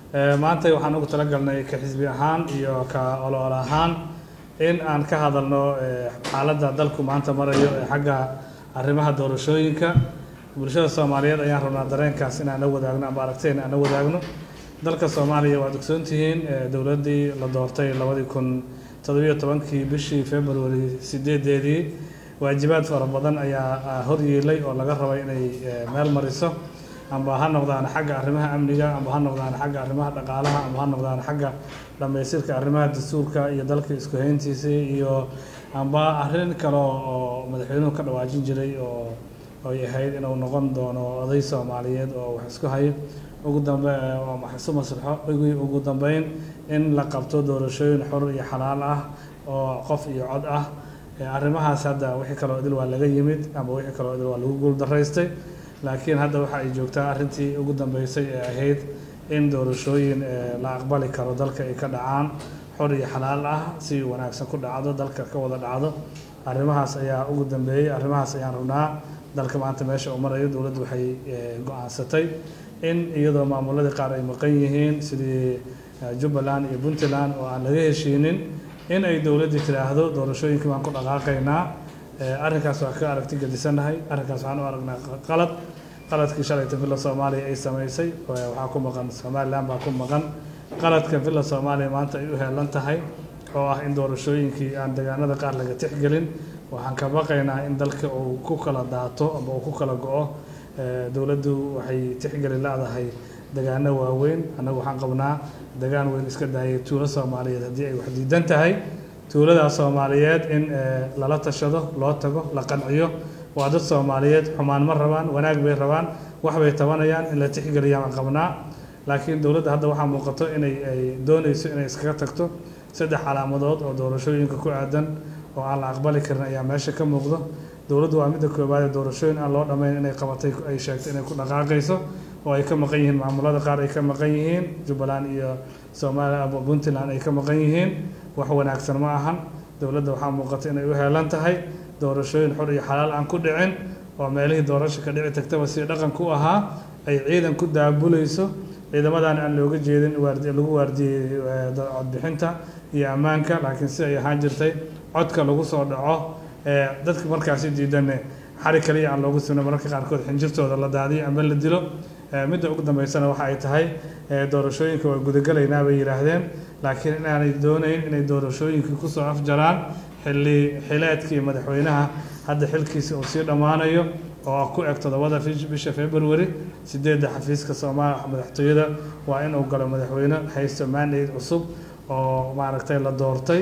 maanta waxaan ugu talagalnay ka xisbi ahaan iyo ka olool ahaan in aan ka hadalno xaaladda dalku maanta marayo ee xagga arrimaha doorashooyinka bulshada soomaaliyeed ayaan rabnaa dareenkaas in aan la wadaagno ama aragteen aan la wadaagno dalka soomaaliya waad ogsoon tihiin dowladdii la doortay labadii kun toddobiyo tobankii bishii february sideedeedii waajibaad fara badan ayaa hor yeelay oo laga rabay inay meel mariso amba ha noqdaan xagga arrimaha amniga amba ha noqdaan xagga arrimaha dhaqaalaha amba ha noqdaan xagga dhammaystirka arrimaha dastuurka iyo dalka isku hayntiisii iyo amba arrin kale oo madaxweynuhu ka dhawaajin jiray oo ay ahayd inuu noqon doono oday soomaaliyeed oo wax isku hayo ugu dambe isu maslaxo ugu dambeyn in la qabto doorashooyin xor iyo xalaal ah oo qof iyo cod ah arrimahaas hadda wixii kaloo idil waa laga yimid ama wixii kaloo idil waa lagu guuldaraystay laakiin hadda waxa ay joogtaa arrintii ugu dambeysay ee ahayd in doorashooyin la aqbali karo dalka ay ka dhacaan xor iyo xalaal ah si wanaagsan ku dhacdo dalka ka wada dhacdo arrimahaas ayaa ugu dambeeyey arrimahaas ayaan rabnaa dalka maanta meesha uu marayo dowladdu waxay go-aansatay in iyadoo maamuladii qaar ay maqan yihiin sidii jubbaland iyo puntland oo aan laga heshiinin in ay dowladdii tidhaahdo doorashooyinkii baan ku dhaqaaqaynaa arrinkaas waa ka aragti gedisannahay arrinkaas waxaan u aragnaa qalad qaladkii shalayta villa soomaaliya ay samaysay waxaa ku maqan somaliland baa ku maqan qaladka villa soomaaliya maanta ay u heelan tahay oo ah in doorashooyinkii aan deegaanada qaar laga tixgelin waxaan ka baqaynaa in dalka uu ku kala daato ama uu ku kala go-o dowladdu waxay tixgeli leedahay degaano waaweyn annagu waxaan qabnaa degaan weyn iska daayay tuulo soomaaliyeed haddii ay wax diidan tahay tuuladaas soomaaliyeed in lala tashado loo tago la qanciyo waa dad soomaaliyeed xumaan ma rabaan wanaag bay rabaan wax bay tabanayaan in la tixgeliya aan qabnaa laakiin dowladda hadda waxaa muuqato inay ay doonayso inay iskaga tagto saddex calaamadood oo doorashooyinka ku aadan oo aan la aqbali karin ayaa meesha ka muuqdo dowladdu waa midda koowaad ee doorashooyin aan loo dhammayn inay qabatay ay sheegtay inay ku dhaqaaqayso oo ay ka maqan yihiin maamulada qaar ay ka maqan yihiin jubbaland iyo soomaaliya puntland ay ka maqan yihiin wax wanaagsan ma ahan dowladda waxaa muuqata inay u heelan tahay doorashooyin xor iyo xalaal aan ku dhicin oo meelihii doorasho ka dhici tagtaba si dhaqanku u ahaa ay ciidan ku daabulayso ciidamadan aan looga jeedin waardi lagu waardiyey codbixinta iyo ammaanka laakiin si ay ahaan jirtay codka lagu soo dhaco dadka markaasi diidanne xari kaliya aan loogu sugna mararka qaarkood xinjirtooda la daadiyo ama la dilo midda ugu dambeysana waxa ay tahay doorashooyinka waa gudagalaynaa bay yidhaahdeen laakiin inaanay doonayn inay doorashooyinkii kusoo afjaraan xilli xileedkii madaxweynaha hadda xilkiisi uu sii dhammaanayo oo ku eg toddobada bisha february sideedda xafiiska soomaaliya madaxtooyada waa inuu galo madaxweyne haysto mandate cusub oo maaragtay la doortay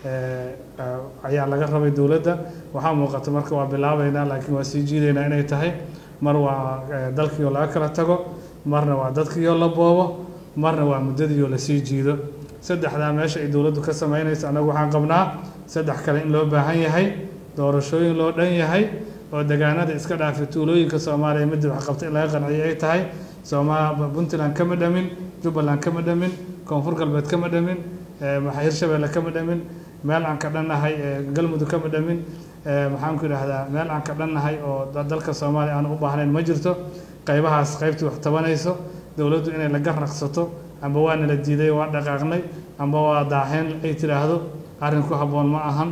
ayaa laga rabay dowladda waxaa muuqata marka waa bilaabeynaa laakiin waa sii jiideynaa inay tahay mar waa dalkiioo laga kala tago marna waa dadkiioo la boobo marna waa muddadiioo lasii jiido saddexdaa meesha ay dowladdu ka samaynayso annagu waxaan qabnaa saddex kale in loo baahan yahay doorashooyin loo dhan yahay oo degaanada iska dhaafay tuulooyinka soomaaliya midda wax qabta in laga qanciyo ay tahay sooma puntland kama dhamin jubbaland kama dhamin koonfur galbeed kama dhamin hirshabeelle kama dhamin meel aan ka dhannahay galmudug kama dhamin maxaan ku idhaahdaa meel aan ka dhannahay oo dalka soomaaliya aan u baahnayn ma jirto qaybahaas qaybtii wax tabanayso dowladdu inay la garnaqsato amba waa nala diiday waa dhaqaaqnay amba waa daaheen ay tidhaahdo arrin ku habboon ma ahan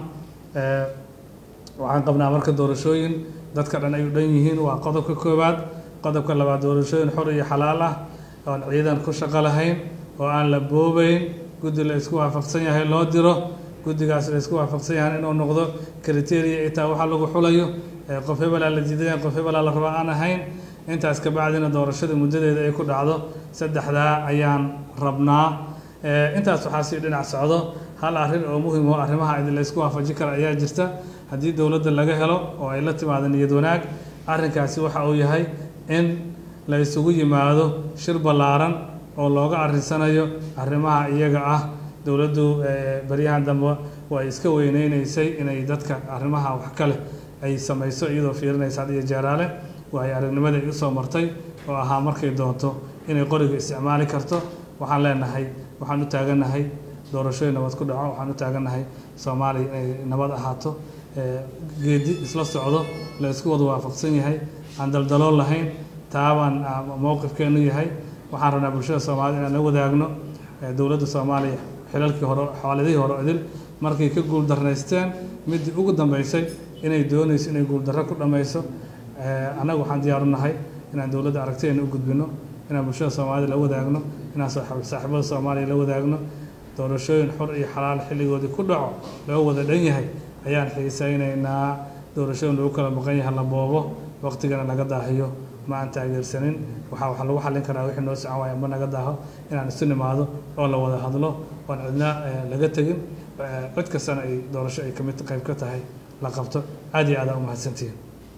waxaan qabnaa marka doorashooyin dadka dhan ay u dhan yihiin waa qodobka koowaad qodobka labaad doorashooyin xor iyo xalaal ah oon ciidan ku shaqo lahayn oo aan la boobeyn guddi la isku waafaqsan yahay loo diro guddigaas la isku waafaqsan yahay inuu noqdo criteria ay taa waxa lagu xulayo qof hebelaa la diidaya qof hebelaa la rabaa aan ahayn intaas kabacdina doorashada muddadeeda ay ku dhacdo saddexdaa ayaan rabnaa intaas waxaa sii dhinac socdo hal arrin oo muhim oo arrimaha la isku waafajin kara ayaa jirta haddii dowladda laga helo oo ay la timaado niyad wanaag arrinkaasi waxa uu yahay in la isugu yimaado shir ballaaran oo looga arrinsanayo arrimaha iyaga ah dowladdu baryahan dambe way iska weyneyneysay inay dadka arrimaha wax kale ay samayso iyadoo fiirinaysa had iyo jeeraale waayo aragnimada ay usoo martay oo ahaa markay doonto inay qoriga isticmaali karto waxaan leenahay waxaan u taagannahay doorashooyin nabad ku dhaco waxaan u taagannahay soomaaliya inay nabad ahaato geedi isla socdo la isku wada waafaqsan yahay aan daldalool lahayn taabaan mowqifkeenu yahay waxaan rabnaa bulshada soomaalida inaan la wadaagno dowladda soomaaliya xilalkii hore xawaaladihii hore idil markay ka guuldarraysteen middii ugu dambeysay inay doonayso inay guuldarro ku dhammayso annaga waxaan diyaaru nahay inaan dowladda aragtideena u gudbino inaan bulshada soomaalida la wadaagno inaan saaxiibada soomaaliya la wadaagno doorashooyin xor iyo xalaal xilligoodii ku dhaco loo wada dhan yahay ayaan xiisaynaynaa doorashooyin lagu kala maqan yahay la boobo waqtigana laga daahiyo ma aan taageersanin waxaa waxaa lagu xallin karaa wixii noo socon waaya ma naga daaho inaan isu nimaado oo la wada hadlo oon cidna laga tegin cid kastana ay doorasho ay kamid qayb ka tahay la qabto aad iyo aad aa umahadsantihiin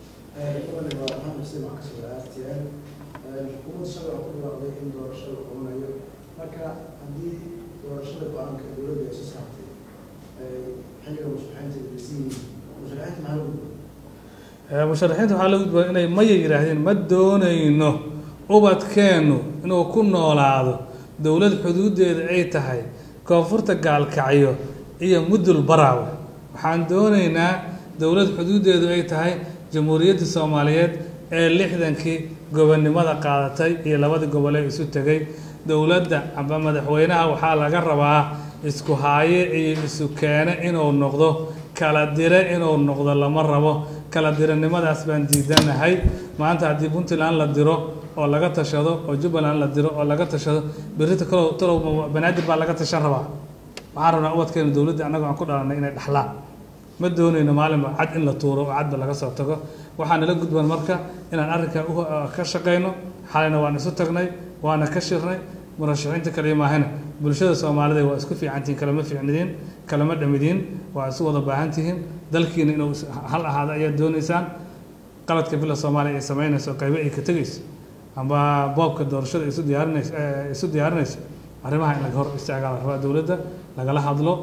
xukuumad shalay oo ku dhawaaqday in doorasho la qabanayo marka haddii doorashada go-aanka dowladda ay soo saartay xilliga musharaxiinta aysan musharaxiinta maxaa lagu musharaxiinta waxaa lagu gudbaa inay maya yidhaahdeen ma doonayno ubadkeennu inuu ku noolaado dowlad xuduuddeeda ay tahay koonfurta gaalkacyo iyo mudul baraawe waxaan doonaynaa dowlad xuduuddeedu ay tahay jamhuuriyadda soomaaliyeed ee lixdankii gobonnimada qaadatay iyo labadii gobolee isu tegay dowladda amba madaxweynaha waxaa laga rabaa isku haaye iyo isu keene inuu noqdo kala dire inuu noqdo lama rabo kala diranimadaas baan diidanahay maanta haddii puntland la diro oo laga tashado oo jubbaland la diro oo laga tashado berrita kalow talow banaadir baa laga tashan rabaa waxaan rabnaa ubadkeena dowladda annagoo aan ku dhalanay inay dhaxlaan ma doonayno maalinba cad in la tuuro oo cadba laga soo tago waxaa nala gudban marka inaan arrinkaa ka shaqayno xalayna waan isu tagnay waana ka shirnay murashaxiinta kaliya maahana bulshada soomaalida waa isku fiicantihiin kalama fiicnidiin kalama dhamidiin waa isu wada baahan tihiin dalkiina inuu hal ahaado ayaad doonaysaan qaladka bila soomaaliya ay samaynayso qaybo ay ka tegayso amba boobka doorashada isu diyaarinayso isu diyaarinayso arrimaha in laga hor istaagaa la rabaa dowladda lagala hadlo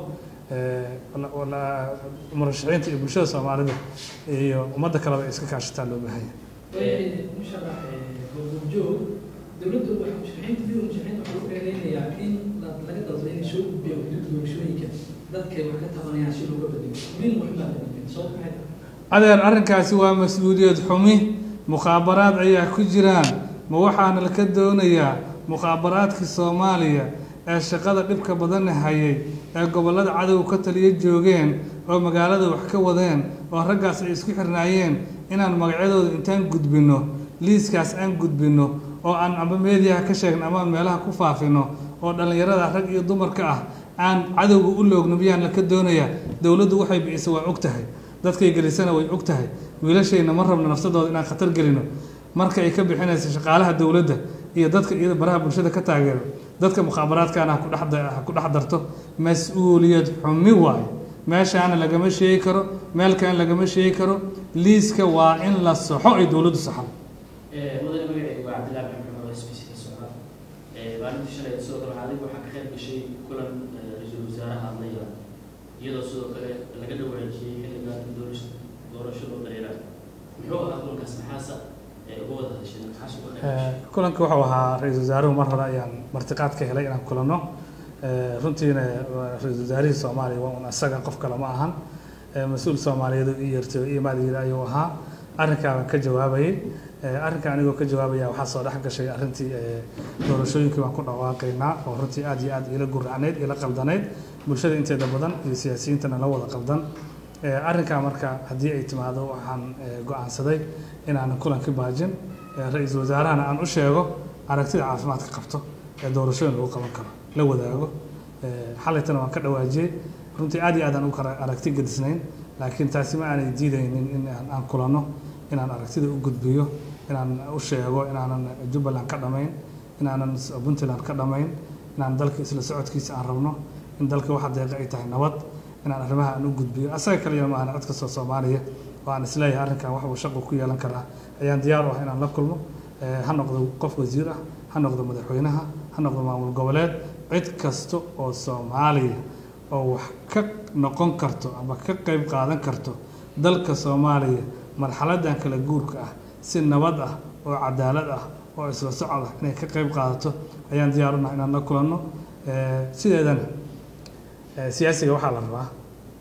murashaxiinta iyo bulshada soomaalida iyo ummadda kaleba ay iska kaashataa loo baahan yahay musharax goobjoog dowladdu waxay musharaxiinta midowda musharaxiinta waxaa lagu eedeynayaa in laga dalbay inay soo gudbiyo xuduud doorashooyinka dadkay wax ka tabanayaan si looga badilo min waxbaa la gudbin sabab maxay adeer arrinkaasi waa mas-uuliyad xumi mukhaabaraad ayaa ku jiraan ma waxaana laka doonayaa mukhaabaraadkii soomaaliya ee shaqada dhibka badan hayay ee gobollada cadowga ka taliya joogeen oo magaalada wax ka wadeen oo raggaas ay isku xirnaayeen inaan magacyadooda intaan gudbinno liiskaas aan gudbinno oo aan amba meediyaha ka sheegno ama aan meelaha ku faafino oo dhallinyarada rag iyo dumarka ah aan cadowga u loogno miyaan laka doonayaa dowladdu waxay bi'isa waa og tahay dadkay gelisana way og tahay wiilashayna ma rabno nafsadooda inaan khatar gelino marka ay ka bixinayso shaqaalaha dowladda iyo dadka iyada baraha bulshada ka taageero dadka mukhaabaraadkaana ha ku dhex darto mas-uuliyad xumi waayo meeshaana lagama sheegi karo meelkan lagama sheegi karo liiska waa in la saxo ay dowladdu saxan mudane magacaygu waa cabdillahi maxamed oo s b c ka socda maalintii shalay sidoo kale adigu waxaa ka qayb gashay kulan ra-iisul wasaaraha hadlaya iyadoo sidoo kale laga dhawaajiyey xilliga doorasho loo dareera muxuu ahaa kulankaas maxaasa uga wada hadasheen maxaas uga qayb kulanka wuxuu ahaa ra-iisul wasaaruhu mar hore ayaan martiqaad ka helay inaan kulanno runtiina ra-iisul wasaarihii soomaaliya waa un asaga qof kale ma ahan mas-uul soomaaliyeed oo ii yeertay oo ii imaad ayuu ahaa arrinkaabaan ka jawaabayay arrinka anigoo ka jawaabaya waxaa soo dhex gashay arrintii doorashooyinkii baan ku dhawaaqaynaa oo runtii aad iyo aad iila guracnayd iila qaldanayd bulshada inteeda badan iyo siyaasiyiintana la wada qaldan arrinkaa marka haddii ay timaado waxaan go-aansaday inaanan kulanka baajin ra-iisul wasaarahana aan u sheego aragtida caafimaadka qabto ee doorashooyin lagu qaban karo la wadaago xalaytana waan ka dhawaajiyey runtii aad iyo aad aan u kala aragti gedisnayn laakiin taasi ma aanay diidaynin in aan kulanno inaan aragtida u gudbiyo inaan u sheego inaanan jubbaland ka dhamayn inaanan puntland ka dhamayn inaan dalka isla socodkiisa aan rabno in dalka waxa deeqa ay tahay nabad inaan arrimaha aan u gudbiyo asaga kaliya ma ahna cid kastoo soomaaliya oo aan isleeyahay arrinkan wax uu shaqu ku yeelan karaa ayaan diyaar u ah inaan la kulmo ha noqdo qof wasiir ah ha noqdo madaxweynaha ha noqdo maamul goboleed cid kasta oo soomaaliya oo wax ka noqon karto ama ka qayb qaadan karto dalka soomaaliya marxaladan kala guurka ah si nabad ah oo cadaalad ah oo isla socod ah inay ka qayb qaadato ayaan diyaar unahay inaan la kulanno sideedana siyaasiga waxaa la rabaa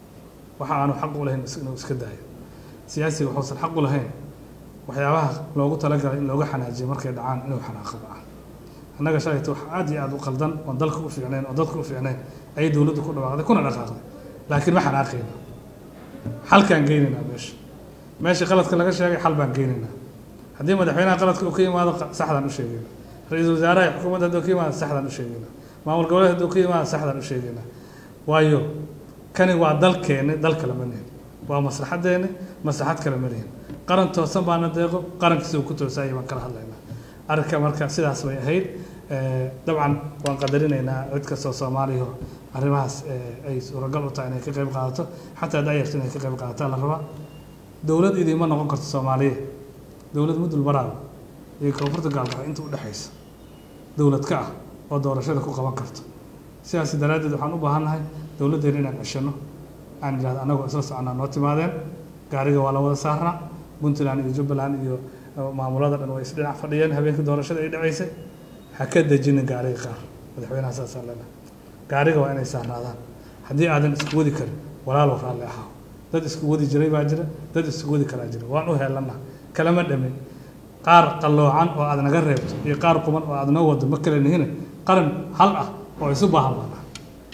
waxa aanu xaq u lahayn inuu iska daayo siyaasiga waxuusan xaq u lahayn waxyaabaha loogu talagalay in looga xanaajiyo markay dhacaan inuu xanaaqo ah annaga shalayta wax aad iyo aad u qaldan oon dalka u fiicnayn oo dadka u fiicnayn ayay dowladdu ku dhawaaqday kuna dhaqaaqday laakiin ma xanaaqayna xalkaan geynaynaa meesha meesha qaladka laga sheegay xal baan geynaynaa haddii madaxweynaha qaladka uu ka yimaado saxdaan u sheegayna ra-iisul wasaaraha iyo xukuumadda hadduu ka yimaado saxdaan u sheegayna maamul goboleed hadduu ka yimaado saxdaan u sheegayna waayo kani waa dalkeeni dal kale ma nihin waa maslaxadeeni maslaxad kale ma nihin qaran toosan baana deeqo qarankiisa uu ku toosayay baan kala hadlaynaa arrinka marka sidaas bay ahayd dabcan waan qadarinaynaa cid kastoo soomaaliya arrimahaas ay suuragal u tahay inay ka qayb qaadato xataa dayarta inay ka qayb qaadataa la rabaa dowlad idiima noqon karto soomaaliya dowlad mudul baraaba iyo koonfurta gaalgacyo inta u dhexaysa dowlad ka ah oo doorashada ku qaban karto sidaas daraaddeed waxaan u baahannahay dowladdeena inaan ceshano aan idhahdo annagoo isla soconaa noo timaadeen gaariga waa la wada saarnaa puntland iyo jubbaland iyo maamulada dhan way isdhinac fadhiyeen habeenkii doorashada ay dhacaysay ha ka dejinin gaariga qaar madaxweynaha saasaa leenahay gaariga waa inay saarnaadaan haddii aadan isku wadi karin walaalow raalli ahaa dad isku wadi jiray baa jira dad isku wadi karaa jira waan u heelana kalama dhamin qaar qalloocan oo aad naga reebto iyo qaar quman oo aad noo wado ma kale nihine qaran hal ah oo isu baahan baan ah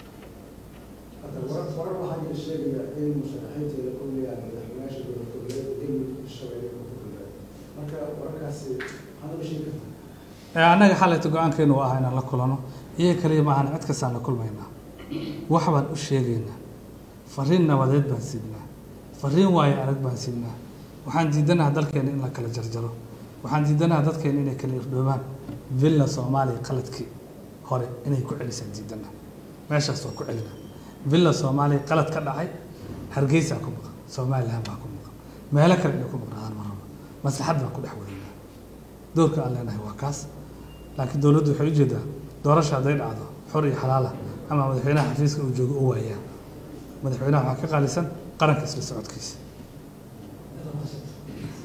hadda warar warar waxaa jira sheegaya in musharaxiinta ay la kulmayaan madaxweynayaasha dowlad goboleed galmudug shabeelle iyo koonfur galbeed marka wararkaasi maxaad uga sheegi kartaa annaga xalayta go-aankeenu waa ah inaan la kulano iyaga kaliya ma ahan cid kastaan la kulmaynaa wax baan u sheegaynaa fariin nabadeed baan sidnaa fariin waayo arag baan sidnaa waxaan diidanaha dalkeena in la kala jarjaro waxaan diidanaha dadkeena inay kala irdhoobaan villa soomaaliya qaladkii hore inay ku celisaan diidana meeshaas waa ku celina villa soomaaliya qalad ka dhacay hargeysaa ku maqan somaliland baa ku maqan meelo kale inay ku maqnaadaan ma rabo maslaxad baan ku dhex wadaynaa doorka aan leenahay waa kaas laakiin dowladdu waxay ujeedaa doorasha hadday dhacdo xor iyo xalaala ama madaxweynaha xafiiska uu joogo u waayaan madaxweynaha waxaa ka qaalisan qaranka isla socodkiisa